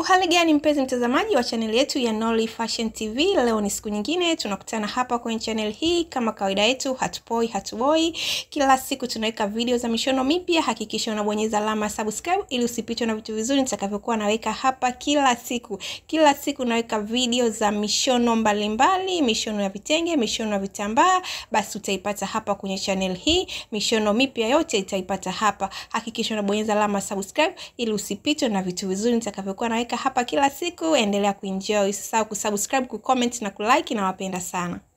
Uhali gani mpenzi mtazamaji wa chaneli yetu ya Nolly Fashion TV, leo ni siku nyingine tunakutana hapa kwenye channel hii. Kama kawaida yetu, hatupoi hatuboi, kila siku tunaweka video za mishono mipya. Hakikisha unabonyeza alama ya subscribe ili usipitwe na vitu vizuri nitakavyokuwa naweka hapa kila siku. Kila siku naweka video za mishono mbalimbali mbali, mishono ya vitenge, mishono ya vitambaa, basi utaipata hapa kwenye channel hii. Mishono mipya yote itaipata hapa. Hakikisha unabonyeza alama ya subscribe ili usipitwe na vitu vizuri nitakavyokuwa naweka hapa kila siku. Endelea kuenjoy, usisahau kusubscribe, kucomment na kulike. Nawapenda sana.